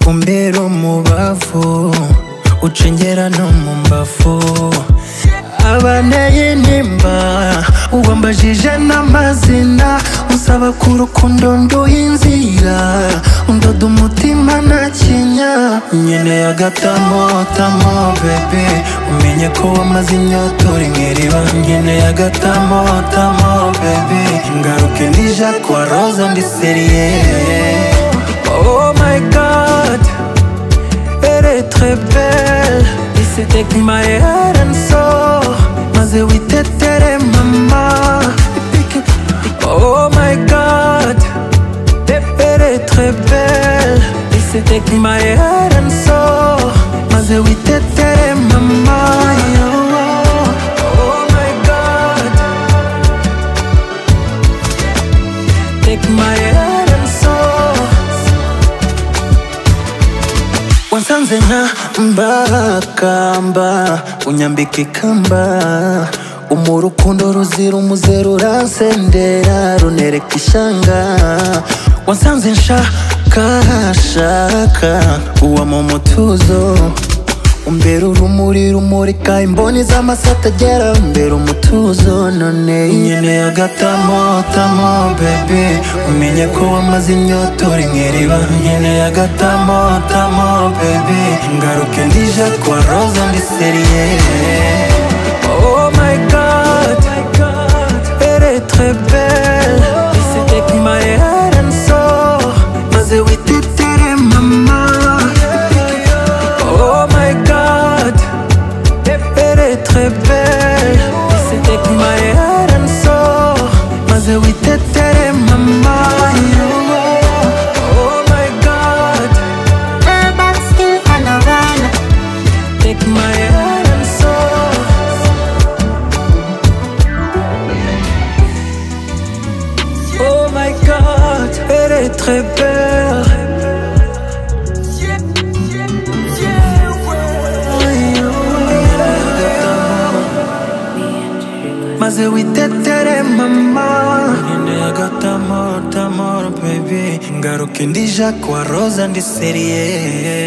uncengera umubavu ucengera no mu mbavu abanteye intimba uwambajije n'amazina usaba ku rukundo nduha inzira undoda umutima nta kinya nkeneye agatamotamo bebe umenye ko wamaze inyota uri mu iriba nkeneye agatamotamo bebe ngaruke nija kwa roza ndi seriye Oh my god, elle est très belle. Et c'était que my head and soul. Maze witetele mama. Oh my god, elle est très belle. Et c'était que my head and soul. Maze witetele mama. Oh my god, take my head and soul. wansanze nka mbakamba unyambika ikamba umurukundo ruzira umuze ruransendera runereka ishanga wansanze nshakashaka uwama umutuzo umbera urumuri rumurika imboni z'amasata agera mbera umutuzo none nkeneye agatamotamo bebe umenye ko wamaze inyota uri mu iriba nkeneye agatamotamo bebe ngaruke ndije kwa roza ndi seriye oh my god elle est très belle Et c'était que my head and soul maze witetere mama Oh my god, elle est très belle. C'était que my head and soul. Maze witetere mama. Oh my god, Urban still on a run. take my head and soul. Oh my god, elle est très belle. maze witetere mama nyine agatamotamo baby ngaruke ndija kwa roza ndi seriye